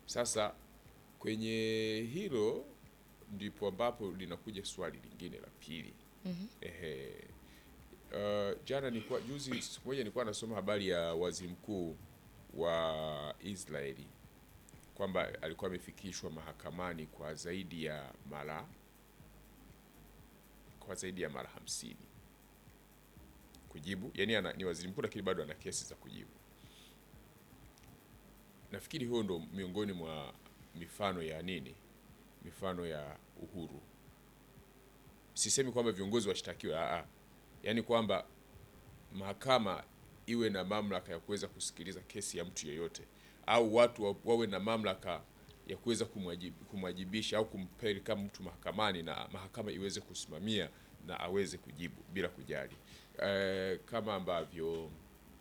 Sasa kwenye hilo ndipo ambapo linakuja swali lingine la pili. Ehe. Uh, jana nilikuwa juzi siku moja nilikuwa nasoma habari ya waziri mkuu wa Israeli kwamba alikuwa amefikishwa mahakamani kwa zaidi ya mara kwa zaidi ya mara hamsini kujibu, yani ana, ni waziri mkuu lakini bado ana kesi za kujibu. Nafikiri huo ndo miongoni mwa mifano ya nini, mifano ya uhuru. Sisemi kwamba viongozi washtakiwe, aa, yaani kwamba mahakama iwe na mamlaka ya kuweza kusikiliza kesi ya mtu yeyote, au watu wa- wawe na mamlaka ya kuweza kumwajibu- kumwajibisha au kumpeleka mtu mahakamani na mahakama iweze kusimamia na aweze kujibu bila kujali e, kama ambavyo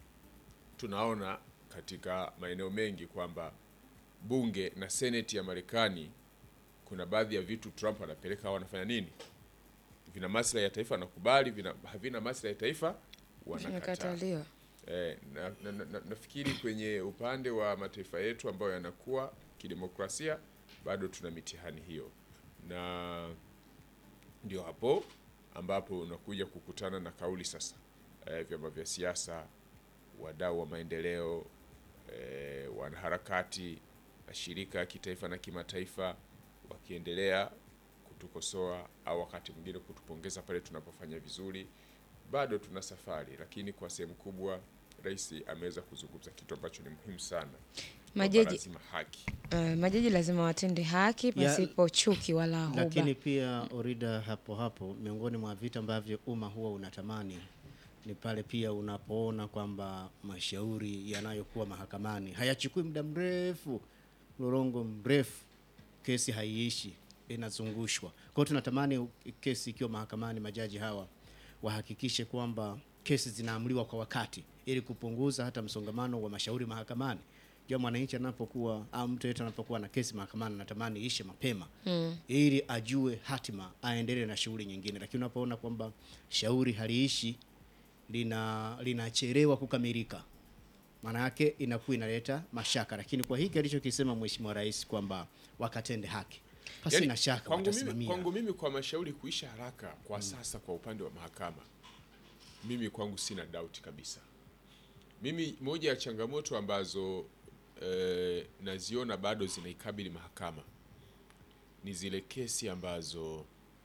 tunaona katika maeneo mengi kwamba bunge na seneti ya Marekani kuna baadhi ya vitu Trump anapeleka au anafanya nini, vina maslahi ya taifa anakubali, vina havina maslahi ya taifa wanakataa. Vimekataliwa. Eh, na, na, na, na, nafikiri kwenye upande wa mataifa yetu ambayo yanakuwa kidemokrasia bado tuna mitihani hiyo, na ndio hapo ambapo unakuja kukutana na kauli sasa, eh, vyama vya siasa, wadau wa maendeleo, eh, wanaharakati, mashirika ya kitaifa na kimataifa wakiendelea kutukosoa au wakati mwingine kutupongeza pale tunapofanya vizuri. Bado tuna safari, lakini kwa sehemu kubwa rais ameweza kuzungumza kitu ambacho ni muhimu sana. Kwamba Majaji, lazima haki uh, majaji lazima watende haki pasipo chuki wala huba. Lakini pia Orida, hapo hapo, miongoni mwa vitu ambavyo umma huwa unatamani ni pale pia unapoona kwamba mashauri yanayokuwa mahakamani hayachukui muda mrefu, mlolongo mrefu, kesi haiishi, inazungushwa. Kwa hiyo tunatamani u- kesi ikiwa mahakamani, majaji hawa wahakikishe kwamba kesi zinaamuliwa kwa wakati, ili kupunguza hata msongamano wa mashauri mahakamani. Jua mwananchi anapokuwa au mtu yeyote anapokuwa na kesi mahakamani, anatamani ishe mapema mm. ili ajue hatima, aendelee na shughuli nyingine. Lakini unapoona kwamba shauri haliishi, lina linachelewa kukamilika, maana yake inakuwa inaleta mashaka. Lakini kwa hiki alichokisema Mheshimiwa Rais kwamba wakatende haki, pasi Yaani, na shaka kwangu mimi, watasimamia. kwangu mimi kwa mashauri kuisha haraka kwa sasa, kwa upande wa mahakama, mimi kwangu sina doubt kabisa. Mimi moja ya changamoto ambazo eh, naziona bado zinaikabili mahakama ni zile kesi ambazo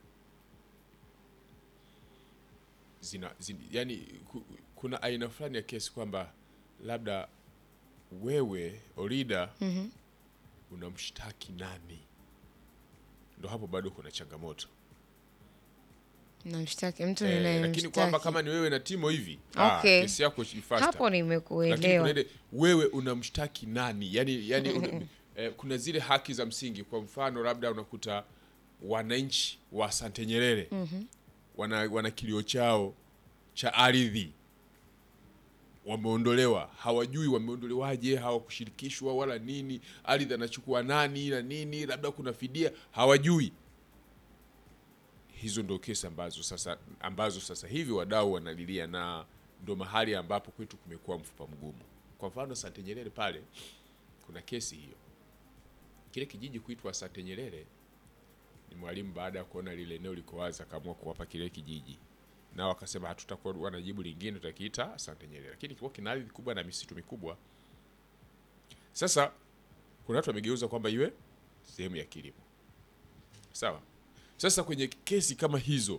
zina, zin, yani ku, kuna aina fulani ya kesi kwamba labda wewe Orida unamshtaki nani? Ndo hapo bado kuna changamoto Namshtaki mtu eh, lakini ninayemshtaki. kwamba kama ni wewe na Timo hivi Okay. ah, kesi yako faster. Hapo Lakini nimekuelewa. kuna ile wewe unamshtaki nani? Yani, yani una, eh, kuna zile haki za msingi. Kwa mfano labda unakuta wananchi wa Asante Nyerere wana, wana kilio chao cha ardhi wameondolewa, hawajui wameondolewaje, hawakushirikishwa wala nini, ardhi anachukua nani na nini, labda kuna fidia, hawajui. Hizo ndo kesi ambazo sasa ambazo sasa hivi wadau wanalilia, na ndo mahali ambapo kwetu kumekuwa mfupa mgumu. Kwa mfano Asante Nyerere pale kuna kesi hiyo, kile kijiji kuitwa Asante Nyerere ni Mwalimu baada ya kuona lile eneo liko wazi akaamua kuwapa kile kijiji, nao wakasema hatutakuwa na jibu lingine, tutakiita Asante Nyerere, lakini kilikuwa kina ardhi kubwa na misitu mikubwa. Sasa kuna watu wamegeuza kwamba iwe sehemu ya kilimo, sawa. Sasa kwenye kesi kama hizo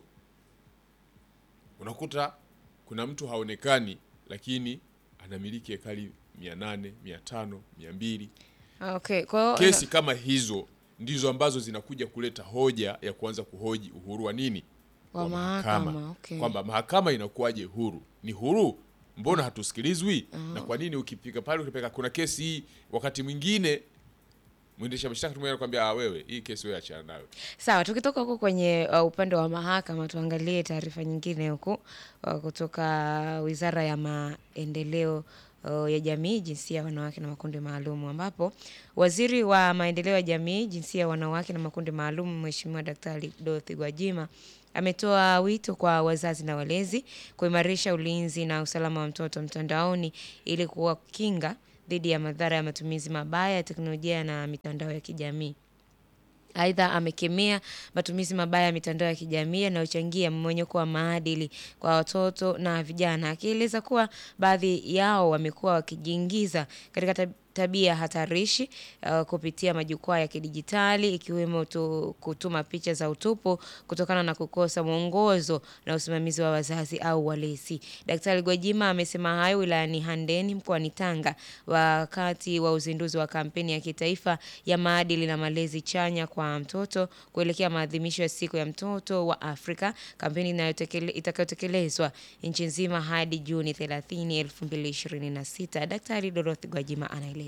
unakuta kuna mtu haonekani, lakini anamiliki hekari mia nane mia tano mia mbili Okay, kwa hiyo kesi kama hizo ndizo ambazo zinakuja kuleta hoja ya kuanza kuhoji uhuru wa nini Wa mahakama, okay. kwamba mahakama inakuwaje huru ni huru mbona hatusikilizwi na kwa nini ukipiga pale ukipeka kuna kesi hii wakati mwingine mwendesha mashtaka tumwona kwambia ah wewe hii kesi wewe achana nayo Sawa, tukitoka huko kwenye uh, upande wa mahakama tuangalie taarifa nyingine huku uh, kutoka Wizara ya Maendeleo uh, ya Jamii, Jinsia, Wanawake na Makundi Maalum, ambapo Waziri wa Maendeleo ya Jamii, Jinsia, Wanawake na Makundi Maalum, Mheshimiwa Daktari Dorothy Gwajima ametoa wito kwa wazazi na walezi kuimarisha ulinzi na usalama wa mtoto mtandaoni ili kuwakinga dhidi ya madhara ya matumizi mabaya ya teknolojia na mitandao ya kijamii. Aidha, amekemea matumizi mabaya ya mitandao ya kijamii yanayochangia mmonyoko wa maadili kwa watoto na vijana, akieleza kuwa baadhi yao wamekuwa wakijiingiza katika tab- tabia hatarishi uh, kupitia majukwaa ya kidijitali ikiwemo tu, kutuma picha za utupu kutokana na kukosa mwongozo na usimamizi wa wazazi au walezi. Daktari Gwajima amesema hayo wilayani Handeni mkoani Tanga wakati wa uzinduzi wa kampeni ya kitaifa ya maadili na malezi chanya kwa mtoto kuelekea maadhimisho ya siku ya mtoto wa Afrika, kampeni inayotekele- itakayotekelezwa nchi nzima hadi Juni 30, 2026. Daktari Dorothy Gwajima anaeleza.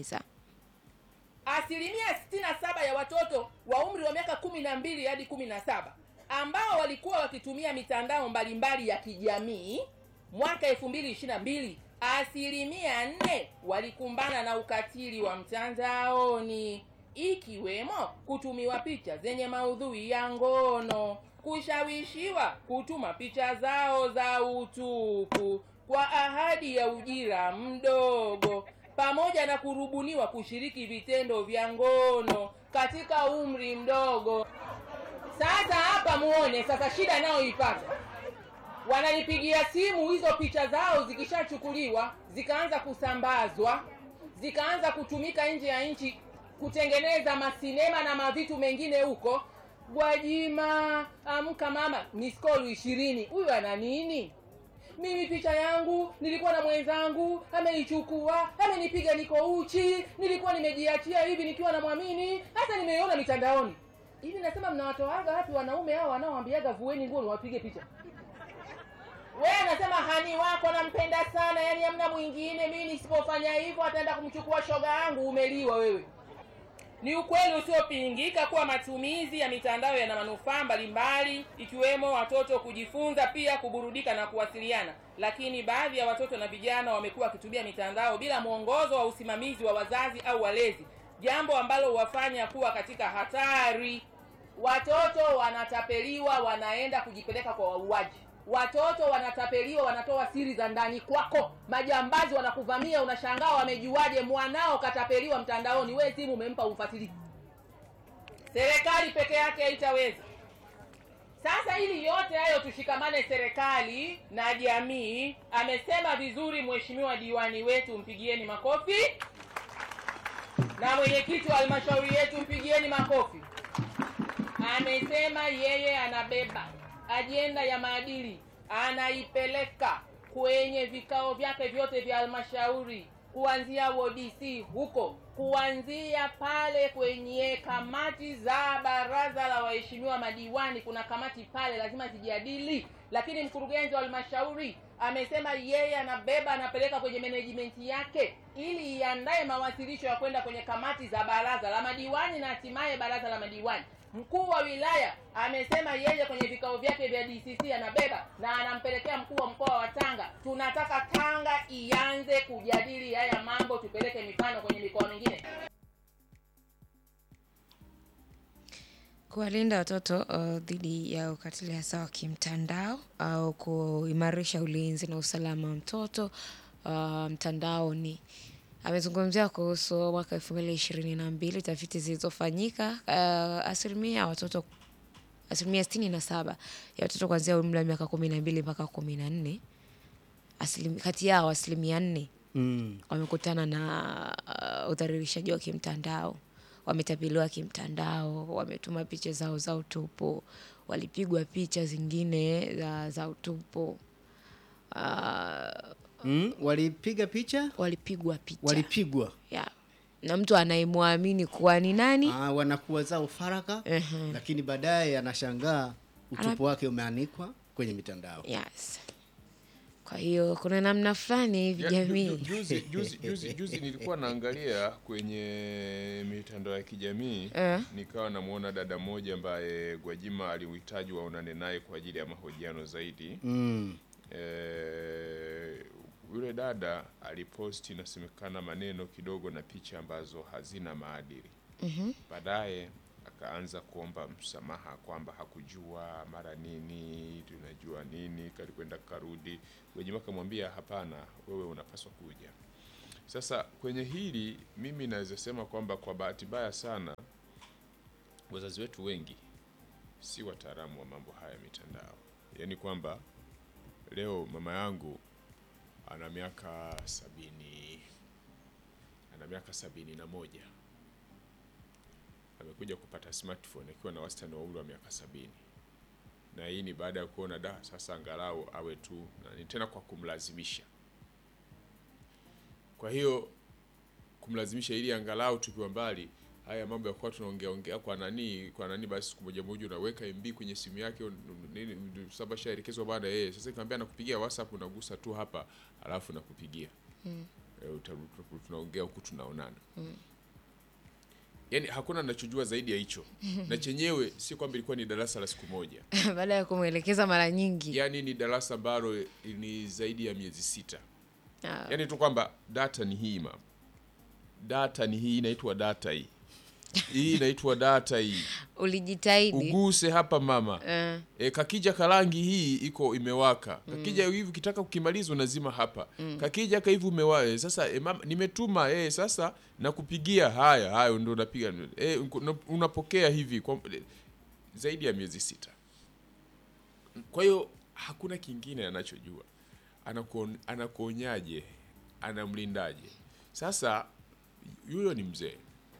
asilimia 67 ya watoto wa umri wa miaka kumi na mbili hadi kumi na saba ambao walikuwa wakitumia mitandao mbalimbali ya kijamii mwaka 2022 asilimia nne walikumbana na ukatili wa mtandaoni ikiwemo kutumiwa picha zenye maudhui ya ngono kushawishiwa kutuma picha zao za utupu kwa ahadi ya ujira mdogo pamoja na kurubuniwa kushiriki vitendo vya ngono katika umri mdogo. Sasa hapa muone sasa shida nayoipata, wananipigia simu hizo picha zao zikishachukuliwa zikaanza kusambazwa zikaanza kutumika nje ya nchi kutengeneza masinema na mavitu mengine huko. Gwajima, amka mama, miskolu ishirini. Huyu ana nini? mimi picha yangu nilikuwa na mwenzangu ameichukua amenipiga niko uchi nilikuwa nimejiachia hivi nikiwa namwamini hasa nimeiona mitandaoni hivi nasema mnawatoaga wapi wanaume hao wanaoambiaga vueni nguo niwapige picha we anasema hani wako nampenda sana yani hamna mwingine mimi nisipofanya hivyo ataenda kumchukua shoga yangu umeliwa wewe ni ukweli usiopingika kuwa matumizi ya mitandao yana manufaa mbalimbali ikiwemo watoto kujifunza, pia kuburudika na kuwasiliana, lakini baadhi ya watoto na vijana wamekuwa wakitumia mitandao bila mwongozo wa usimamizi wa wazazi au walezi, jambo ambalo huwafanya kuwa katika hatari. Watoto wanatapeliwa, wanaenda kujipeleka kwa wauaji. Watoto wanatapeliwa, wanatoa siri za ndani kwako. Majambazi wanakuvamia, unashangaa wamejuaje mwanao katapeliwa mtandaoni? We simu umempa umfuatilie. Serikali peke yake haitaweza. Sasa ili yote hayo tushikamane, serikali na jamii. Amesema vizuri mheshimiwa diwani wetu, mpigieni makofi, na mwenyekiti wa halmashauri yetu, mpigieni makofi. Amesema yeye anabeba ajenda ya maadili, anaipeleka kwenye vikao vyake vyote vya halmashauri, kuanzia WDC huko, kuanzia pale kwenye kamati za baraza la waheshimiwa madiwani. Kuna kamati pale lazima zijadili, lakini mkurugenzi wa halmashauri amesema yeye anabeba anapeleka kwenye management yake ili iandae mawasilisho ya kwenda kwenye kamati za baraza la madiwani na hatimaye baraza la madiwani. Mkuu wa wilaya amesema yeye kwenye vikao vyake vya DCC anabeba na anampelekea mkuu wa mkoa wa Tanga. Tunataka Tanga ianze kujadili haya mambo, tupeleke mifano kwenye mikoa mingine. Kuwalinda watoto uh, dhidi ya ukatili hasa wa kimtandao au kuimarisha ulinzi na usalama wa mtoto uh, mtandaoni. Amezungumzia kuhusu mwaka elfu mbili ishirini na mbili tafiti zilizofanyika uh, asilimia ya watoto asilimia sitini na saba ya watoto kuanzia umri wa miaka kumi na mbili mpaka kumi na nne asilim- kati yao asilimia nne Mm. wamekutana na uh, udhalilishaji wa kimtandao, wametapeliwa kimtandao, wametuma picha zao za utupu, walipigwa picha zingine za, za utupu uh, Mm. Walipiga picha, walipigwa picha walipigwa yeah. na mtu anayemwamini kuwa ni nani ah, wanakuwa zao faraka Ehe. lakini baadaye anashangaa utupu Ana- wake umeanikwa kwenye mitandao. yes. Kwa hiyo kuna namna fulani hivi Ya, ju- ju- jamii juzi, juzi, juzi, juzi nilikuwa naangalia kwenye mitandao ya kijamii Eh. nikawa namwona dada mmoja ambaye Gwajima aliuhitaji waonane naye kwa ajili ya mahojiano zaidi. Mm. Eh, yule dada aliposti inasemekana maneno kidogo na picha ambazo hazina maadili. Baadaye akaanza kuomba msamaha kwamba hakujua mara nini, tunajua nini, kalikwenda karudi. Gwajima akamwambia hapana, wewe unapaswa kuja. Sasa kwenye hili mimi naweza sema kwamba kwa bahati mbaya sana wazazi wetu wengi si wataalamu wa mambo haya ya mitandao, yaani kwamba leo mama yangu ana miaka sabini ana miaka sabini na moja amekuja kupata smartphone akiwa na wastani wa umri wa miaka sabini na hii ni baada ya kuona da sasa angalau awe tu na ni tena kwa kumlazimisha kwa hiyo kumlazimisha ili angalau tukiwa mbali haya mambo ya kuwa tunaongea ongea kwa nani kwa nani basi siku moja moja unaweka MB kwenye simu yake un- un- nini saba shaelekezwa baada yeye sasa nikamwambia nakupigia WhatsApp unagusa tu hapa alafu nakupigia mm. e, tunaongea huku tunaonana mm. Yaani hakuna nachojua zaidi ya hicho na chenyewe si kwamba ilikuwa ni darasa la siku moja baada ya kumwelekeza mara nyingi yaani ni darasa ambalo ni zaidi ya miezi sita Ah, yaani tu kwamba data ni hii mam data ni hii inaitwa data hii hii inaitwa data hii ulijitahidi uguse hapa mama Eh, e, kakija karangi hii iko imewaka kakija hivi ukitaka kukimaliza unazima hapa kakija ka hivi umewa sasa e, mama, nimetuma e, sasa nakupigia haya haya ndo unapiga e, unapokea hivi kwa, e, zaidi ya miezi sita kwa hiyo hakuna kingine anachojua Anakuon- anakuonyaje anamlindaje sasa yuyo ni mzee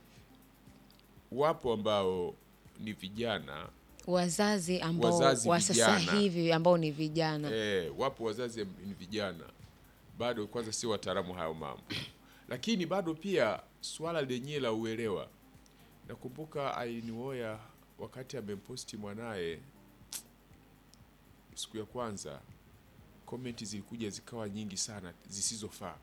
wapo ambao ni vijana wazazi ambao Wazazi wa sasa vijana. hivi ambao ni vijana Eh, wapo wazazi ni vijana bado kwanza sio wataalamu hayo mambo, lakini bado pia swala lenyewe la uelewa. Nakumbuka alinioya wakati amemposti mwanaye siku ya kwanza, komenti zilikuja zikawa nyingi sana zisizofaa.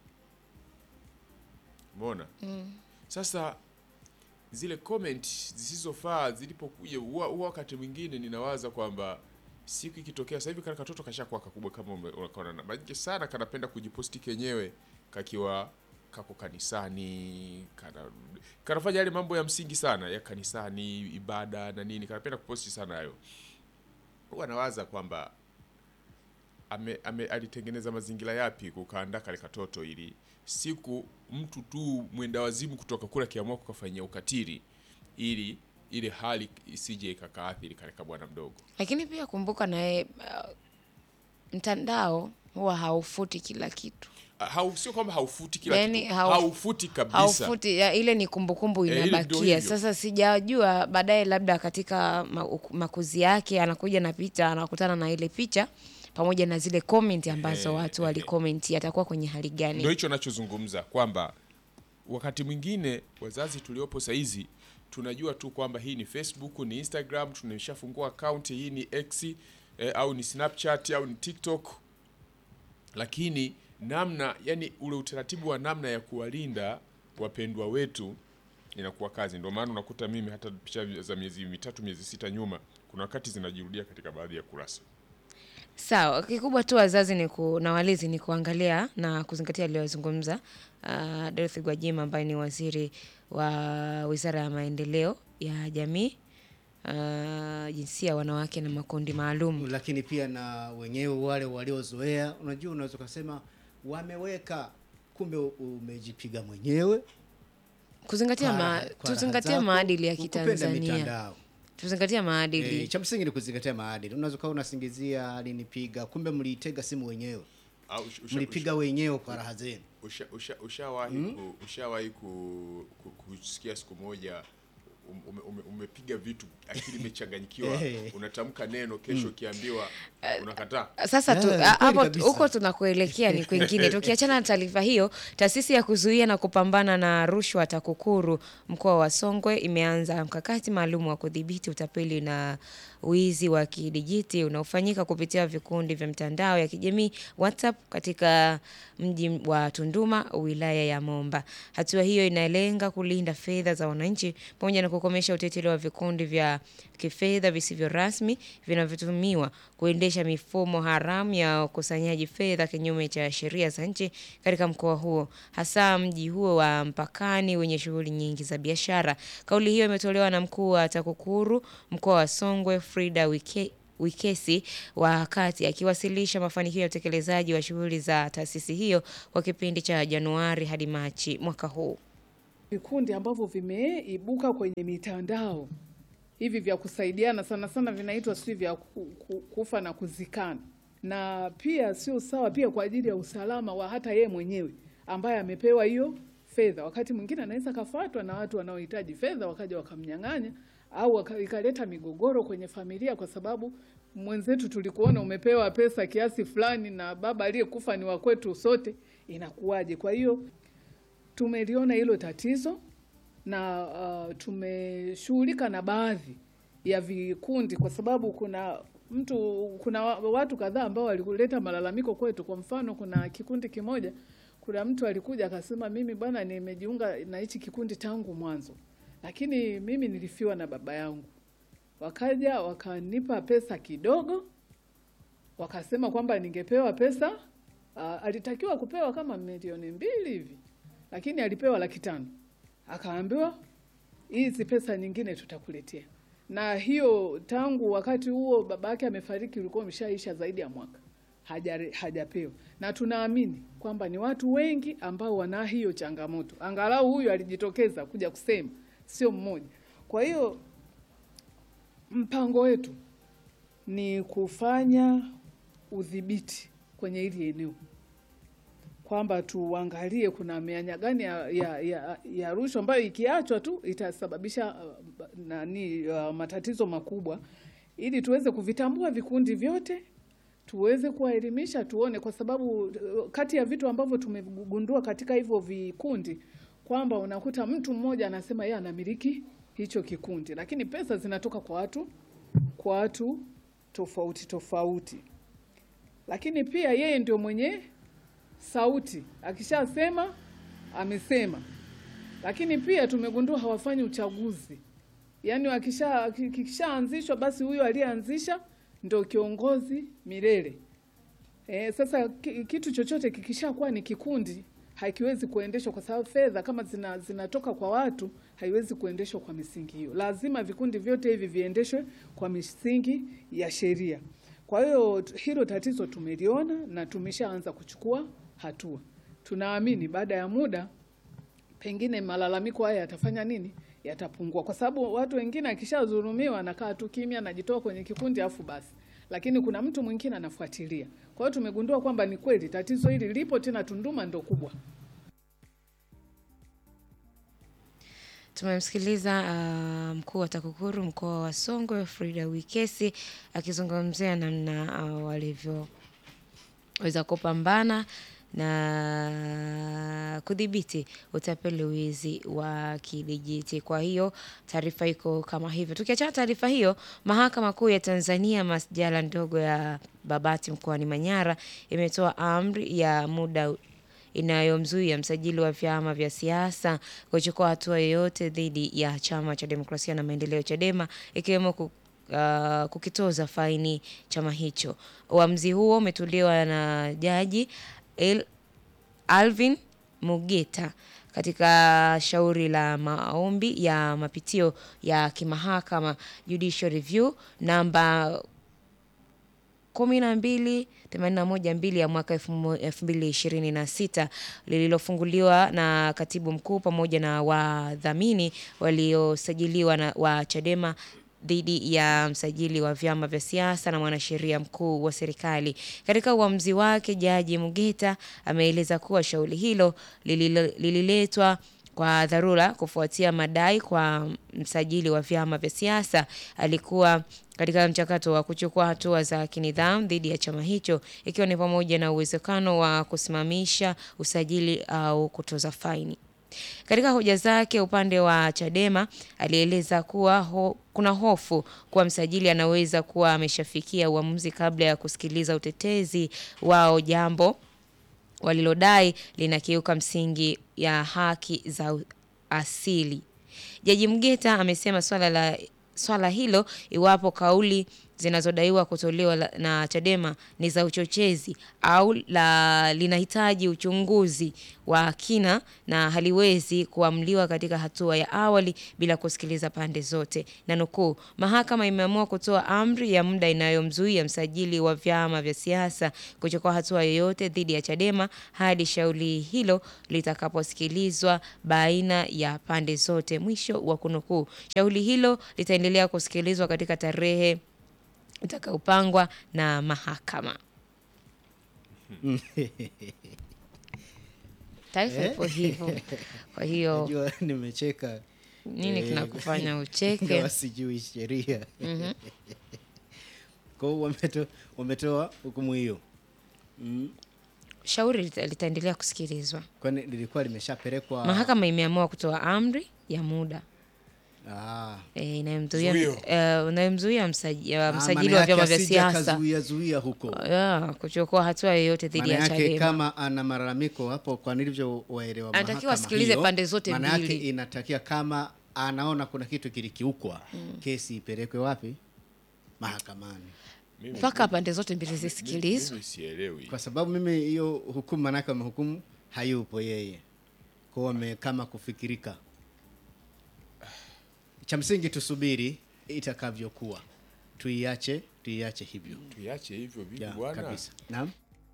Umeona? Sasa zile comment zisizofaa zilipokuja, huwa huwa wakati mwingine ninawaza kwamba siku ikitokea sasa hivi kana katoto kashakuwa kakubwa kama ume- unaona na maji sana kanapenda kujiposti kenyewe kakiwa kako kanisani kana kanafanya yale mambo ya msingi sana ya kanisani ibada na nini kanapenda kuposti sana hayo huwa nawaza kwamba ame, ame, alitengeneza mazingira yapi kukaandaa kale katoto ili siku mtu tu mwenda wazimu kutoka kule akiamua kukafanyia ukatili ili ile hali isije ikakaathiri kale kabwana mdogo lakini pia kumbuka naye uh, mtandao huwa haufuti kila kitu Ah, hau, sio kwamba haufuti kila Yaani kitu hau- haufuti kabisa haufuti ya, ile ni kumbukumbu Eh, ile ndio inabakia hivyo. sasa sijajua baadaye labda katika ma- uku- makuzi yake anakuja na picha anakutana na ile picha pamoja na zile comment ambazo Eh, watu eh, walikomenti atakuwa kwenye hali ndio gani hicho nachozungumza kwamba wakati mwingine wazazi tuliopo saizi tunajua tu kwamba hii ni facebook ni instagram tumeshafungua akaunti hii ni x eh, au ni snapchat au ni tiktok lakini namna yani ule utaratibu wa namna ya kuwalinda wapendwa wetu inakuwa kazi ndio maana unakuta mimi hata picha za miezi mitatu miezi sita nyuma kuna wakati zinajirudia katika baadhi ya kurasa sawa kikubwa tu wazazi ni ku, na walezi ni kuangalia na kuzingatia aliyozungumza uh, Dorothy Gwajima ambaye ni waziri wa wizara ya maendeleo ya jamii uh, jinsia wanawake na makundi maalum lakini pia na wenyewe wale waliozoea unajua unaweza ukasema wameweka kumbe u- umejipiga mwenyewe kuzingatia kwa ma, raha- kwa raha tuzingatie zako, maadili ya kupenda kitanzania mitandao. tuzingatie maadili E, cha msingi ni kuzingatia maadili unaweza ukawa unasingizia alinipiga kumbe mliitega simu wenyewe au usha- usha- mlipiga wenyewe kwa raha zenu usha, usha, ushawahi ku, ushawahi ku, ku, kusikia siku moja um- ume, ume, umepiga vitu akili imechanganyikiwa Eh. unatamka neno kesho ukiambiwa unakataa sasa tu, Yeah, a- kweli hapo kabisa. huko tunakuelekea ni kwingine tukiachana na taarifa hiyo taasisi ya kuzuia na kupambana na rushwa takukuru mkoa wa songwe imeanza mkakati maalum wa kudhibiti utapeli na wizi wa kidijiti unaofanyika kupitia vikundi vya mtandao ya kijamii whatsapp katika mji wa tunduma wilaya ya momba hatua hiyo inalenga kulinda fedha za wananchi pamoja na kukomesha uteteli wa vikundi vya kifedha visivyo rasmi vinavyotumiwa kuendesha mifumo haramu ya ukusanyaji fedha kinyume cha sheria za nchi katika mkoa huo, hasa mji huo wa mpakani wenye shughuli nyingi za biashara. Kauli hiyo imetolewa na mkuu wa TAKUKURU mkoa wa Songwe Frida Wike Wikesi wakati akiwasilisha mafanikio ya utekelezaji wa shughuli za taasisi hiyo kwa kipindi cha Januari hadi Machi mwaka huu. vikundi ambavyo vimeibuka kwenye mitandao hivi vya kusaidiana, sana sana vinaitwa sijui vya ku- ku- kufa na kuzikana, na pia sio sawa pia kwa ajili ya usalama wa hata yeye mwenyewe ambaye amepewa hiyo fedha. Wakati mwingine anaweza kafuatwa na watu wanaohitaji fedha wakaja wakamnyang'anya, au waka- ikaleta migogoro kwenye familia, kwa sababu mwenzetu tulikuona umepewa pesa kiasi fulani na baba aliyekufa ni wa kwetu sote, inakuwaje? Kwa hiyo tumeliona hilo tatizo na uh, tumeshughulika na baadhi ya vikundi, kwa sababu kuna mtu kuna wa- watu kadhaa ambao walileta malalamiko kwetu. Kwa mfano, kuna kikundi kimoja, kuna mtu alikuja akasema, mimi bwana, nimejiunga na hichi kikundi tangu mwanzo, lakini mimi nilifiwa na baba yangu. Wakaja wakanipa pesa kidogo, wakasema kwamba ningepewa pesa uh, alitakiwa kupewa kama milioni mbili hivi, lakini alipewa laki tano akaambiwa hizi pesa nyingine tutakuletea. Na hiyo tangu wakati huo baba yake amefariki, ulikuwa umeshaisha zaidi ya mwaka haja hajapewa, na tunaamini kwamba ni watu wengi ambao wana hiyo changamoto. Angalau huyu alijitokeza kuja kusema, sio mmoja. Kwa hiyo mpango wetu ni kufanya udhibiti kwenye hili eneo kwamba tuangalie kuna mianya gani ya, ya, ya, ya rushwa ambayo ikiachwa tu itasababisha uh, nani uh, matatizo makubwa, ili tuweze kuvitambua vikundi vyote, tuweze kuwaelimisha, tuone, kwa sababu uh, kati ya vitu ambavyo tumegundua katika hivyo vikundi kwamba unakuta mtu mmoja anasema yeye anamiliki hicho kikundi, lakini pesa zinatoka kwa watu kwa watu tofauti tofauti, lakini pia yeye ndio mwenye sauti akishasema amesema. Lakini pia tumegundua hawafanyi uchaguzi, yaani wakisha kikishaanzishwa basi huyo aliyeanzisha ndo kiongozi milele. E, sasa ki- kitu chochote kikishakuwa ni kikundi hakiwezi kuendeshwa kwa sababu fedha kama zina, zinatoka kwa watu haiwezi kuendeshwa kwa misingi hiyo. Lazima vikundi vyote hivi viendeshwe kwa misingi ya sheria. Kwa hiyo t- hilo tatizo tumeliona na tumeshaanza kuchukua hatua. Tunaamini baada ya muda pengine malalamiko haya yatafanya nini? Yatapungua, kwa sababu watu wengine akishadhulumiwa anakaa tu kimya, anajitoa kwenye kikundi afu basi, lakini kuna mtu mwingine anafuatilia. Kwa hiyo tumegundua kwamba ni kweli tatizo hili lipo, tena Tunduma ndo kubwa. Tumemsikiliza uh, mkuu wa TAKUKURU mkoa wa Songwe Frida Wikesi akizungumzia namna uh, walivyoweza kupambana na kudhibiti utapeli wizi wa kidijiti. Kwa hiyo taarifa iko kama hivyo. Tukiachana taarifa hiyo, mahakama kuu ya Tanzania masjala ndogo ya Babati mkoani Manyara imetoa amri ya muda inayomzuia msajili wa vyama vya siasa kuchukua hatua yoyote dhidi ya chama cha demokrasia na maendeleo Chadema ikiwemo ku, uh, kukitoza faini chama hicho. Uamuzi huo umetolewa na jaji El, Alvin Mugeta katika shauri la maombi ya mapitio ya kimahakama Judicial Review namba kumi na mbili themanini na moja mbili ya mwaka elfu mo- elfu mbili ishirini na sita lililofunguliwa na katibu mkuu pamoja na wadhamini waliosajiliwa na wa Chadema dhidi ya msajili wa vyama vya siasa na mwanasheria mkuu wa serikali. Katika uamuzi wake, Jaji Mugeta ameeleza kuwa shauri hilo lililo- lililetwa kwa dharura kufuatia madai kwa msajili wa vyama vya siasa alikuwa katika mchakato wa kuchukua hatua za kinidhamu dhidi ya chama hicho ikiwa ni pamoja na uwezekano wa kusimamisha usajili au kutoza faini. Katika hoja zake, upande wa Chadema alieleza kuwa ho, kuna hofu kuwa msajili anaweza kuwa ameshafikia uamuzi kabla ya kusikiliza utetezi wao, jambo walilodai linakiuka msingi ya haki za u- asili. Jaji Mgeta amesema swala la swala hilo iwapo kauli zinazodaiwa kutolewa la- na Chadema ni za uchochezi au la linahitaji uchunguzi wa kina na haliwezi kuamliwa katika hatua ya awali bila kusikiliza pande zote. Na nukuu, mahakama imeamua kutoa amri ya muda inayomzuia msajili wa vyama vya siasa kuchukua hatua yoyote dhidi ya Chadema hadi shauri hilo litakaposikilizwa baina ya pande zote. Mwisho wa kunukuu. Shauri hilo litaendelea kusikilizwa katika tarehe itakayopangwa na mahakama. Taarifa ipo hivyo. Kwa hiyo Najua nimecheka nini eh, kinakufanya ucheke? ingawa sijui sheria kwa hiyo wameto- wametoa hukumu hiyo mm. Shauri lita- litaendelea kusikilizwa. kwani lilikuwa limeshapelekwa Mahakama imeamua kutoa amri ya muda ah. eh, inayomzuia Zuio. eh, inayomzuia msaji- eh, Ah, msajili maana wa vyama yake vya asije siasa akazuia zuia huko ya, kuchukua hatua yoyote dhidi maana ya yake Chadema. kama ana malalamiko hapo kwa nilivyowaelewa Anatakiwa mahakama asikilize hiyo, pande zote maana yake mbili. inatakiwa kama anaona kuna kitu kilikiukwa kesi ipelekwe wapi mahakamani Mimi- mpaka pande zote mbili mimi- zisikilizwe. mimi sielewi kwa sababu mimi hiyo hukumu maanake wamehukumu hayupo yeye kwao wame kama kufikirika cha msingi tusubiri itakavyokuwa tuiache tuiache hivyo tuiache hivyo vipi ya, bwana kabisa naam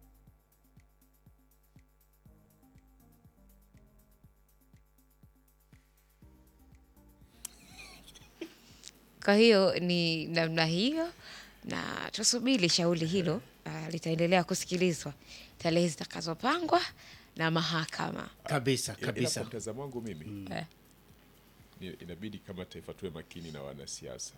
Kwa hiyo ni namna hiyo, na tusubiri shauri hilo uh, litaendelea kusikilizwa tarehe zitakazopangwa na mahakama. kabisa Ila- ila kabisa kwa mtazamo wangu mimi Eh. ni- inabidi kama taifa tuwe makini na wanasiasa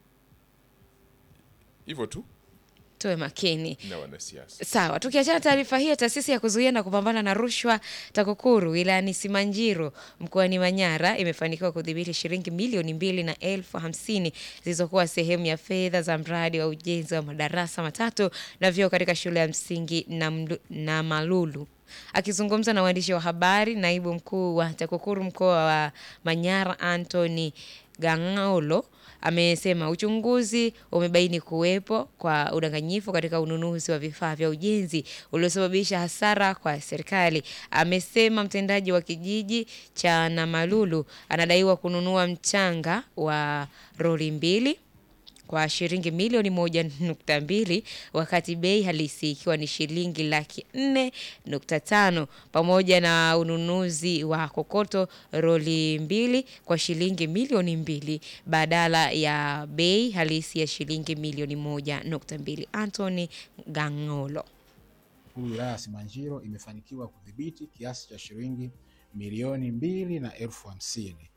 hivyo tu Tuwe makini. na wanasiasa Sawa, tukiachana taarifa hiyo, taasisi ya kuzuia na kupambana na rushwa TAKUKURU wilayani Simanjiro mkoani Manyara imefanikiwa kudhibiti shilingi milioni mbili na elfu hamsini zilizokuwa sehemu ya fedha za mradi wa ujenzi wa madarasa matatu na vyoo katika shule ya msingi na, na Malulu. Akizungumza na waandishi wa habari, naibu mkuu wa TAKUKURU mkoa wa Manyara Anthony Gang'olo amesema uchunguzi umebaini kuwepo kwa udanganyifu katika ununuzi wa vifaa vya ujenzi uliosababisha hasara kwa serikali. Amesema mtendaji wa kijiji cha Namalulu anadaiwa kununua mchanga wa roli mbili kwa shilingi milioni moja nukta mbili wakati bei halisi ikiwa ni shilingi laki nne nukta tano pamoja na ununuzi wa kokoto roli mbili kwa shilingi milioni mbili badala ya bei halisi ya shilingi milioni moja nukta mbili Anthony Gang'olo. Kuu wilaya ya Simanjiro imefanikiwa kudhibiti kiasi cha shilingi milioni mbili na elfu hamsini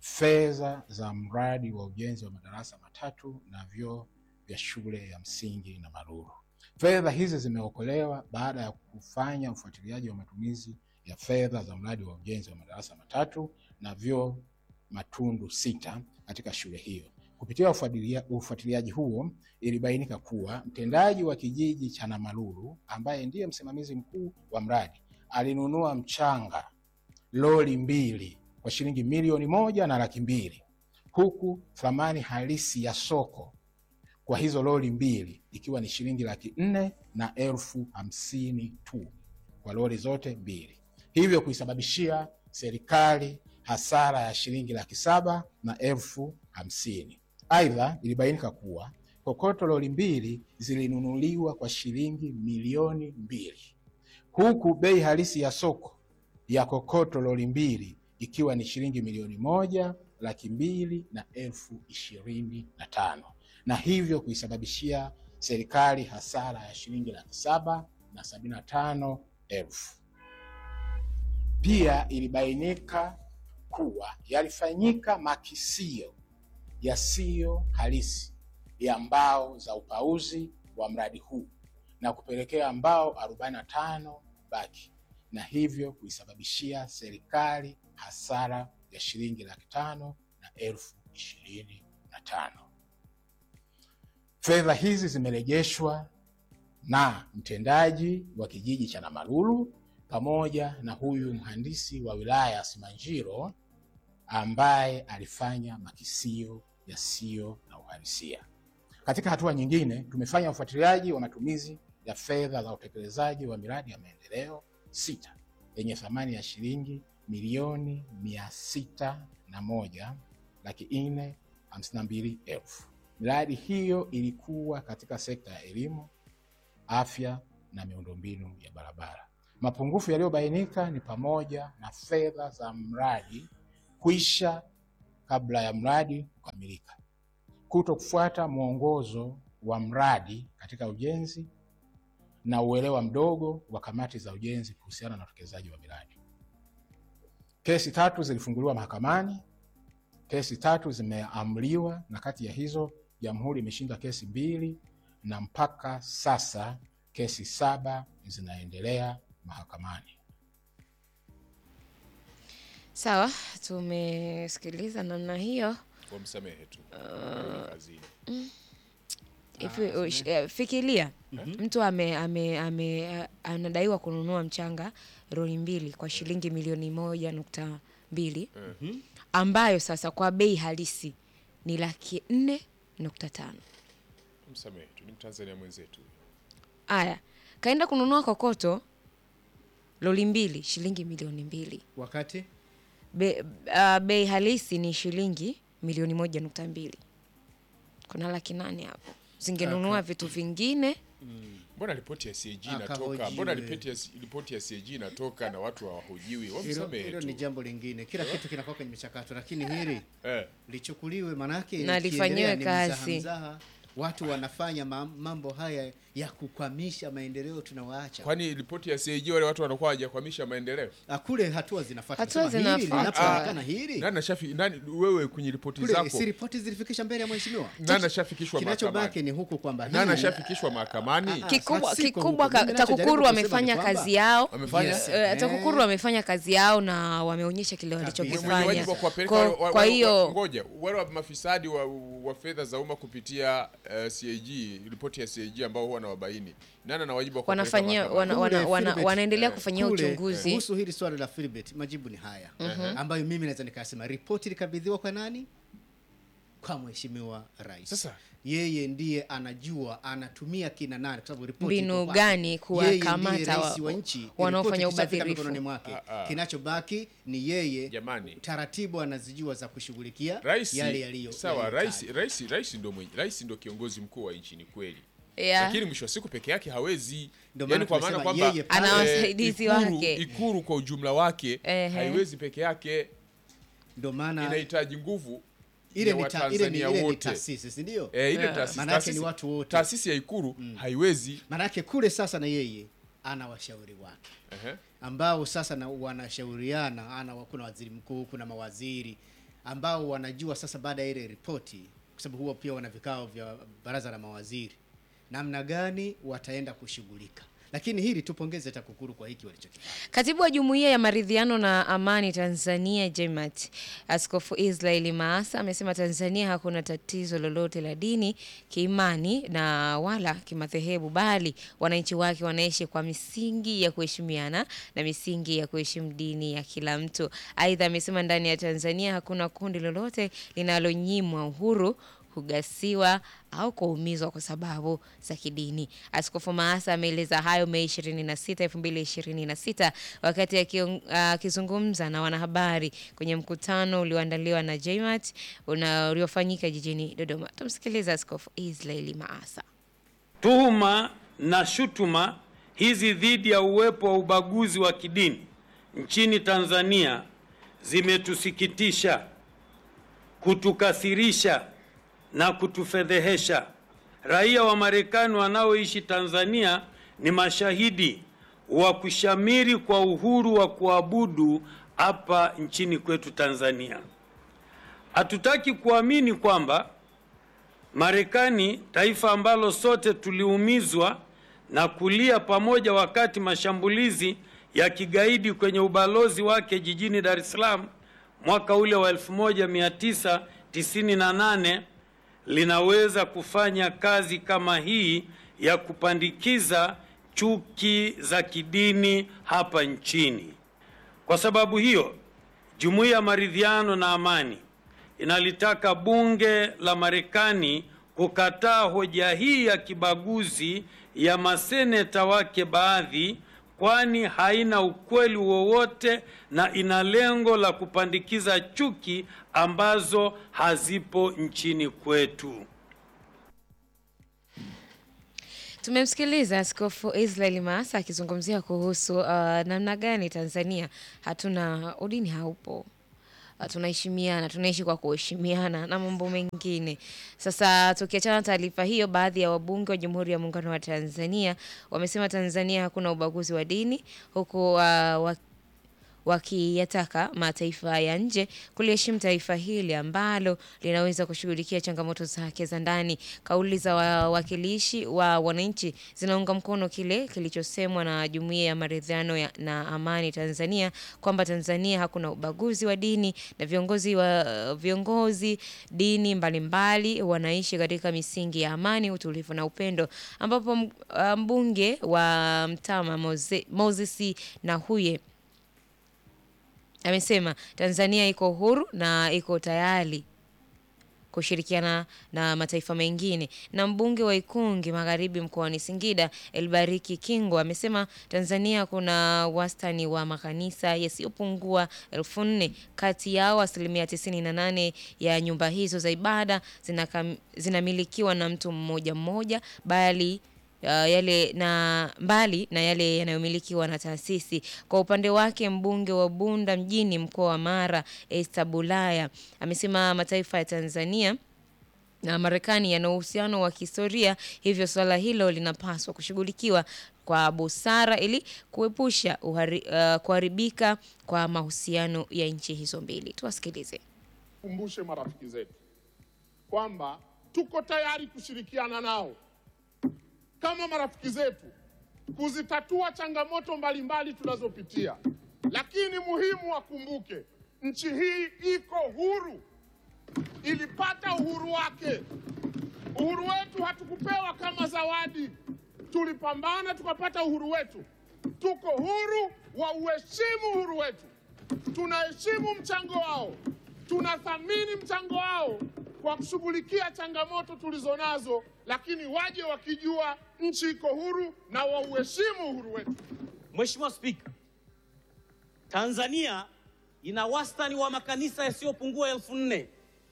fedha za mradi wa ujenzi wa madarasa matatu na vyoo vya shule ya msingi na Maruru. Fedha hizi zimeokolewa baada ya kufanya ufuatiliaji wa matumizi ya fedha za mradi wa ujenzi wa madarasa matatu na vyoo matundu sita katika shule hiyo. Kupitia ufuatilia- ufuatiliaji huo, ilibainika kuwa mtendaji wa kijiji cha Namalulu ambaye ndiye msimamizi mkuu wa mradi alinunua mchanga lori mbili kwa shilingi milioni moja na laki mbili huku thamani halisi ya soko kwa hizo lori mbili ikiwa ni shilingi laki nne na elfu hamsini tu kwa lori zote mbili, hivyo kuisababishia serikali hasara ya shilingi laki saba na elfu hamsini. Aidha, ilibainika kuwa kokoto lori mbili zilinunuliwa kwa shilingi milioni mbili huku bei halisi ya soko ya kokoto lori mbili ikiwa ni shilingi milioni moja laki mbili na elfu ishirini na tano na hivyo kuisababishia serikali hasara ya shilingi laki saba na sabini na tano elfu. Pia ilibainika kuwa yalifanyika makisio yasiyo halisi ya mbao za upauzi wa mradi huu na kupelekea mbao 45 baki na hivyo kuisababishia serikali hasara ya shilingi laki tano na elfu ishirini na tano. Fedha hizi zimerejeshwa na mtendaji wa kijiji cha Namalulu pamoja na huyu mhandisi wa wilaya ya Simanjiro ambaye alifanya makisio yasiyo na uhalisia. Katika hatua nyingine, tumefanya ufuatiliaji wa matumizi ya fedha za utekelezaji wa miradi ya maendeleo sita yenye thamani ya shilingi milioni mia sita na moja laki nne hamsini na mbili elfu. Miradi hiyo ilikuwa katika sekta ya elimu, afya na miundombinu ya barabara. Mapungufu yaliyobainika ni pamoja na fedha za mradi kuisha kabla ya mradi kukamilika, kuto kufuata mwongozo wa mradi katika ujenzi na uelewa mdogo wa kamati za ujenzi kuhusiana na utekelezaji wa miradi. Kesi tatu zilifunguliwa mahakamani, kesi tatu zimeamriwa, na kati ya hizo jamhuri imeshinda kesi mbili, na mpaka sasa kesi saba zinaendelea mahakamani. Sawa, tumesikiliza namna hiyo. wamsamehe tu Arudi kazini. Hivi ush- eh, fikiria mtu ame, ame, ame, anadaiwa kununua mchanga roli mbili kwa shilingi milioni moja nukta mbili ambayo sasa kwa bei halisi ni laki nne nukta tano. msamehe tu ni mtanzania mwenzetu Aya, kaenda kununua kokoto loli mbili shilingi milioni mbili wakati Be, uh, bei halisi ni shilingi milioni moja nukta mbili kuna laki nane hapo zingenunua vitu vingine mbona ripoti ya CAG inatoka Akahojiwe. mbona ripoti ya, ripoti ya CAG inatoka na watu hawahojiwi hilo wamsamehe hilo tu ni jambo lingine kila kitu kinakuwa kwenye michakato lakini hili eh. lichukuliwe manake Na lifanyiwe likiendelea ni mzaha kazi. mzaha. watu wanafanya ma- mambo haya ya kukwamisha maendeleo tunawaacha kwani ripoti ya CAG wale watu wanakuwa hawajakwamisha maendeleo Ah, kule hatua zinafuata Hatua Nasema hili zinafuata. linapoonekana hili nani ashafi nani wewe kwenye ripoti kule zako si ripoti zilifikisha mbele ya mheshimiwa nani ashafikishwa kinachobaki mahakamani ni huku kwamba nani hili- ashafikishwa mahakamani Ah, kikubwa sasa siko kikubwa huko. Mimi ka- ninachojaribu TAKUKURU kusema ni wamefanya kwamba- kazi yao Wamefanya? Yes. Eh, TAKUKURU wamefanya kazi yao na wameonyesha kile mwenye walichokifanya. wajibu wa kuwapeleka Kwa- wa- wa- Kwa wa- hiyo ngoja wale wa mafisadi wa, wa fedha za umma kupitia uh, CAG ripoti ya CAG ambao huwa wanawabaini nani ana wajibu wa kuwapeleka wanafanyia mahakamani? wana, wana, Kule wana, Philbert, wanaendelea eh, kufanyia Kule, uchunguzi kuhusu hili swala la Philbert, majibu ni haya ambayo mimi naweza nikasema ripoti ilikabidhiwa kwa nani? Kwa mheshimiwa rais. Sasa- yeye ndiye anajua anatumia kina nani, kwa sababu ripoti Mbinu iko kwake. gani Yeye kuwakamata ndiye rais wa- wa nchi, wanaofanya ripoti ikishafika ubadhirifu. mikononi mwake. Ah, ah. Kinachobaki ni yeye Jamani. taratibu anazijua za kushughulikia rais yale yaliyo sawa yaliyotajwa. rais rais rais ndo mwenye rais ndo kiongozi mkuu wa nchi ni kweli Yeah. lakini mwisho wa siku peke yake hawezi Ndio yani maana kwa maana tumesema kwamba yeye pale- Ana eh, wasaidizi Ikulu- wake. ikulu kwa ujumla wake Ehe. haiwezi peke yake Ndio maana inahitaji nguvu ile ya ni ta- ile ni Watanzania ile ni wote taasisi, si ndio? Eh, ile Yeah. taasisi- Maana yake ni taasisi- watu wote. taasisi ya ikulu haiwezi Maanake kule sasa na yeye ana washauri wake Ehe. ambao sasa na wanashauriana, ana kuna waziri mkuu, kuna mawaziri ambao wanajua sasa, baada ya ile ripoti, kwa sababu huwa pia wana vikao vya baraza la mawaziri, namna gani wataenda kushughulika. Lakini hili tupongeze TAKUKURU kwa hiki walichokifanya. Katibu wa Jumuiya ya Maridhiano na Amani Tanzania JMAT, Askofu Israeli Maasa amesema Tanzania hakuna tatizo lolote la dini, kiimani na wala kimadhehebu, bali wananchi wake wanaishi kwa misingi ya kuheshimiana na misingi ya kuheshimu dini ya kila mtu. Aidha, amesema ndani ya Tanzania hakuna kundi lolote linalonyimwa uhuru kugasiwa au kuumizwa kwa sababu za kidini. Askofu Maasa ameeleza hayo Mei 26, 2026 wakati akion- akizungumza na wanahabari kwenye mkutano ulioandaliwa na JMAT una- uliofanyika jijini Dodoma. Tumsikilize Askofu Israeli Maasa. Tuhuma na shutuma hizi dhidi ya uwepo wa ubaguzi wa kidini nchini Tanzania zimetusikitisha, kutukasirisha na kutufedhehesha. Raia wa Marekani wanaoishi Tanzania ni mashahidi wa kushamiri kwa uhuru wa kuabudu hapa nchini kwetu Tanzania. Hatutaki kuamini kwamba Marekani, taifa ambalo sote tuliumizwa na kulia pamoja wakati mashambulizi ya kigaidi kwenye ubalozi wake jijini Dar es Salaam mwaka ule wa 1998 linaweza kufanya kazi kama hii ya kupandikiza chuki za kidini hapa nchini. Kwa sababu hiyo, Jumuiya ya Maridhiano na Amani inalitaka bunge la Marekani kukataa hoja hii ya kibaguzi ya maseneta wake baadhi, kwani haina ukweli wowote na ina lengo la kupandikiza chuki ambazo hazipo nchini kwetu. Tumemsikiliza Askofu Israel Maasa akizungumzia kuhusu uh, namna gani Tanzania hatuna udini haupo Uh, tunaheshimiana, tunaishi kwa kuheshimiana na mambo mengine. Sasa tukiachana na taarifa hiyo, baadhi ya wabunge wa Jamhuri ya Muungano wa Tanzania wamesema Tanzania hakuna ubaguzi wa dini huku uh, wa wakiyataka mataifa ya nje kuliheshimu taifa hili ambalo linaweza kushughulikia changamoto zake za ndani. Kauli za wawakilishi wa wananchi zinaunga mkono kile kilichosemwa na Jumuiya ya Maridhiano ya- na Amani Tanzania kwamba Tanzania hakuna ubaguzi wa dini na viongozi wa viongozi dini mbalimbali wanaishi katika misingi ya amani, utulivu na upendo, ambapo m- uh, mbunge wa Mtama Moze- Moses Nahuye amesema Tanzania iko huru na iko tayari kushirikiana na mataifa mengine. Na mbunge wa Ikungi Magharibi mkoani Singida Elbariki Kingo amesema Tanzania kuna wastani wa makanisa yasiyopungua elfu nne. Kati yao asilimia tisini na nane ya nyumba hizo za ibada zinakam- zinamilikiwa na mtu mmoja mmoja bali uh, yale na mbali na yale yanayomilikiwa na taasisi. Kwa upande wake mbunge wa Bunda mjini mkoa wa Mara Esther Bulaya amesema mataifa ya Tanzania na Marekani yana uhusiano wa kihistoria, hivyo suala hilo linapaswa kushughulikiwa kwa busara ili kuepusha uhari, uh, kuharibika kwa mahusiano ya nchi hizo mbili. Tuwasikilize. kumbushe marafiki zetu kwamba tuko tayari kushirikiana nao kama marafiki zetu kuzitatua changamoto mbalimbali tunazopitia, lakini muhimu wakumbuke, nchi hii iko huru, ilipata uhuru wake. Uhuru wetu hatukupewa kama zawadi, tulipambana tukapata uhuru wetu. Tuko huru wa uheshimu uhuru wetu, tunaheshimu mchango wao, tunathamini mchango wao kwa kushughulikia changamoto tulizonazo, lakini waje wakijua nchi iko huru na wauheshimu uhuru wetu. Mheshimiwa Spika, Tanzania ina wastani wa makanisa yasiyopungua elfu nne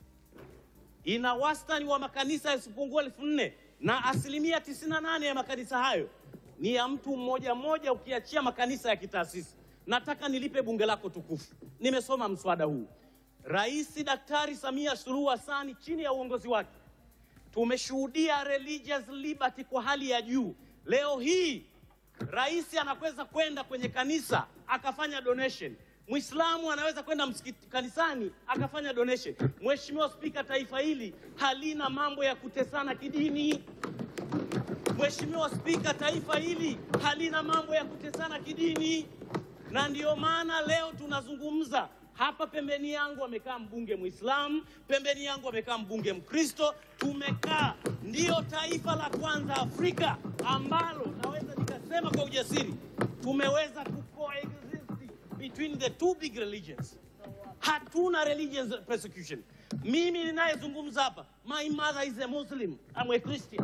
ina wastani wa makanisa yasiyopungua elfu nne na asilimia 98 ya makanisa hayo ni ya mtu mmoja mmoja, ukiachia makanisa ya kitaasisi. Nataka nilipe bunge lako tukufu. Nimesoma mswada huu. Rais Daktari Samia Suluhu Hassan chini ya uongozi wake tumeshuhudia religious liberty kwa hali ya juu. Leo hii rais anaweza kwenda kwenye kanisa akafanya donation. Muislamu anaweza kwenda msikiti kanisani akafanya donation. Mheshimiwa Spika, taifa hili halina mambo ya kutesana kidini. Mheshimiwa Spika, taifa hili halina mambo ya kutesana kidini, na ndiyo maana leo tunazungumza hapa. Pembeni yangu amekaa mbunge Muislamu, pembeni yangu amekaa mbunge Mkristo. Tumekaa, ndiyo taifa la kwanza Afrika ambalo naweza nikasema kwa ujasiri tumeweza ku coexist between the two big religions. Hatuna religious persecution. Mimi ninayezungumza hapa, my mother is a Muslim, I'm a Christian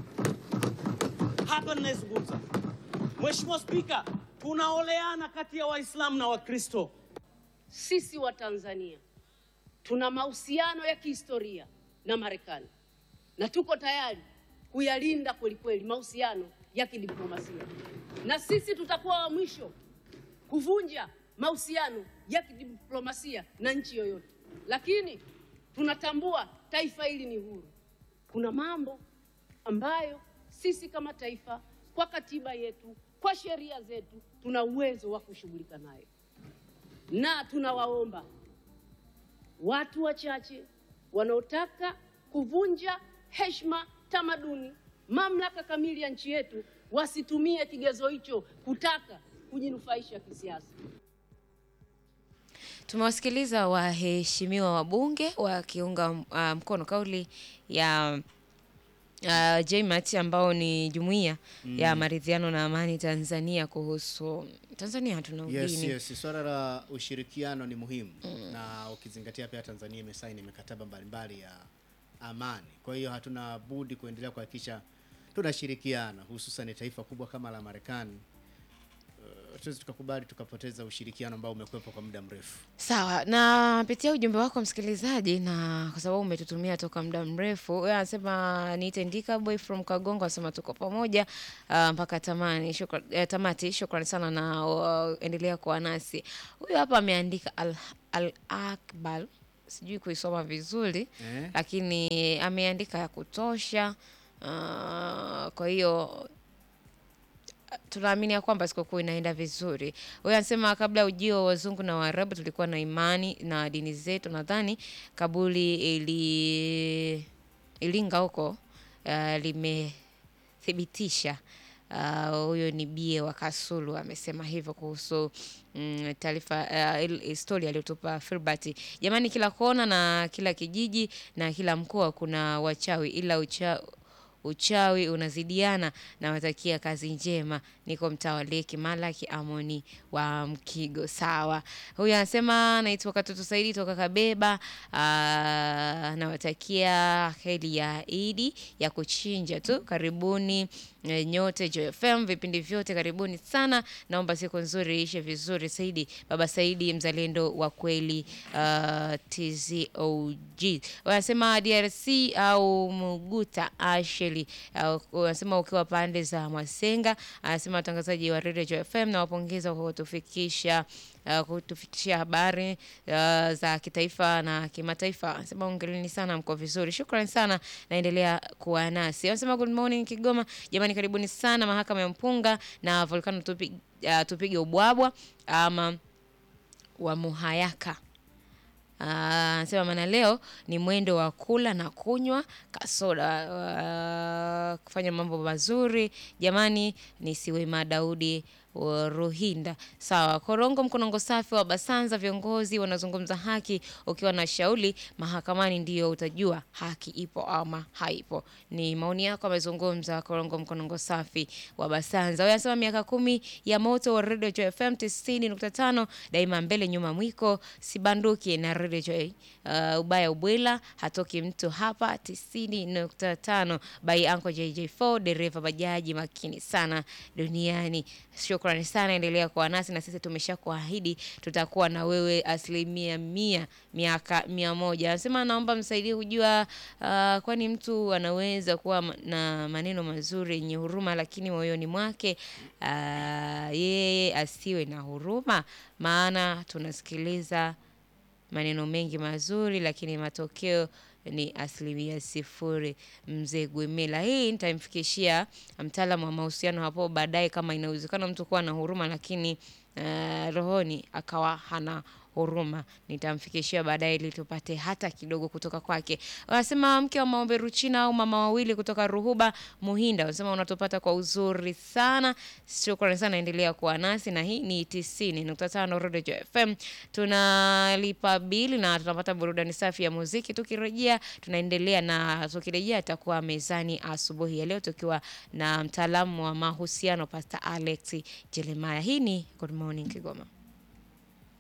hapa ninayezungumza. Mheshimiwa Spika, tunaoleana kati ya Waislamu na Wakristo. Sisi wa Tanzania tuna mahusiano ya kihistoria na Marekani na tuko tayari kuyalinda kwelikweli mahusiano ya kidiplomasia, na sisi tutakuwa wa mwisho kuvunja mahusiano ya kidiplomasia na nchi yoyote, lakini tunatambua taifa hili ni huru. Kuna mambo ambayo sisi kama taifa kwa katiba yetu, kwa sheria zetu, tuna uwezo wa kushughulika nayo, na tunawaomba watu wachache wanaotaka kuvunja heshima, tamaduni, mamlaka kamili ya nchi yetu wasitumie kigezo hicho kutaka kujinufaisha kisiasa. Tumewasikiliza waheshimiwa wabunge wakiunga uh, mkono kauli ya uh, JMAT ambao ni jumuiya ya maridhiano na amani Tanzania kuhusu Tanzania hatuna Yes, udini. yes. Swala la ushirikiano ni muhimu na ukizingatia pia Tanzania imesaini mikataba mbalimbali ya amani. Kwa hiyo hatuna budi kuendelea kuhakikisha tunashirikiana, hususan taifa kubwa kama la Marekani. Uh, tuwezi tukakubali tukapoteza ushirikiano ambao umekuwepo kwa muda mrefu. Sawa, napitia ujumbe wako msikilizaji, na kwa sababu umetutumia toka muda mrefu. Wewe anasema niite Ndika boy from Kagongo, anasema tuko pamoja uh, mpaka tamani shukran, eh, tamati. Shukrani sana na uh, endelea kuwa nasi. Huyu hapa ameandika al, al Akbal, sijui kuisoma vizuri Eh? lakini ameandika ya kutosha. Uh, kwa hiyo tunaamini ya kwamba sikukuu inaenda vizuri. Huyo anasema kabla ya ujio wa wazungu na Waarabu tulikuwa na imani na dini zetu. Nadhani kabuli ili Ilinga huko uh, limethibitisha Uh, huyo ni bie wa Kasulu amesema hivyo kuhusu mm, taarifa uh, il- historia aliyotupa Filbert. Jamani, kila kona na kila kijiji na kila mkoa kuna wachawi, ila ucha, uchawi unazidiana. Nawatakia kazi njema. Niko mtaa wa Leki Malaki Amoni wa Mkigo. Sawa, huyu anasema naitwa Katoto Saidi toka Kabeba. Ah, nawatakia heri ya Idi ya kuchinja tu. Karibuni eh, nyote Joy FM, vipindi vyote karibuni sana. Naomba siku nzuri ishe vizuri. Saidi, baba Saidi, mzalendo wa kweli. Uh, TZOG wanasema DRC au Muguta Asheli uh, wanasema ukiwa pande za Mwasenga. Anasema watangazaji wa Radio Joy FM na wapongeza kwa kutufikisha uh, kutufikishia habari uh, za kitaifa na kimataifa. Anasema ongeleni sana, mko vizuri, shukrani sana, naendelea kuwa nasi. Anasema good morning Kigoma, jamani, karibuni sana mahakama ya mpunga na volcano tupi, uh, tupige ubwabwa ama wa Muhayaka. Ah, Anasema maana leo ni mwendo wa kula na kunywa kasoda, ah, kufanya mambo mazuri jamani. Ni Siwema Daudi wa Ruhinda. Sawa, Korongo Mkonongo safi wa Basanza, viongozi wanazungumza haki. Ukiwa na shauri mahakamani ndio utajua haki ipo ama haipo. Ni maoni yako amezungumza Korongo Mkonongo safi wa Basanza. Wewe anasema miaka kumi ya moto wa Radio Joy FM 90.5 daima mbele nyuma mwiko sibanduki na Radio Joy. Uh, ubaya ubwela hatoki mtu hapa 90.5 by Uncle JJ4 dereva bajaji makini sana duniani. Shukrani sana, endelea kuwa nasi na sisi tumesha kuahidi tutakuwa na wewe asilimia mia miaka mia moja. Anasema naomba msaidie kujua uh, kwani mtu anaweza kuwa m- na maneno mazuri yenye huruma, lakini moyoni mwake uh, yeye asiwe na huruma, maana tunasikiliza maneno mengi mazuri lakini matokeo ni asilimia sifuri. Mzee Gwemela, hii nitamfikishia mtaalamu wa mahusiano hapo baadaye, kama inawezekana mtu kuwa na huruma lakini uh, rohoni akawa hana huruma, nitamfikishia baadaye ili tupate hata kidogo kutoka kwake. Wanasema mke wa maombe Ruchina au mama wawili kutoka Ruhuba Muhinda, wanasema unatupata kwa uzuri sana. Shukrani sana, endelea kuwa nasi, na hii ni 90.5 Radio Joy FM. Tunalipa bili na tunapata burudani safi ya muziki. Tukirejea tunaendelea na tukirejea atakuwa mezani asubuhi ya leo tukiwa na mtaalamu wa mahusiano Pastor Alex Jeremiah. Hii ni Good Morning Kigoma.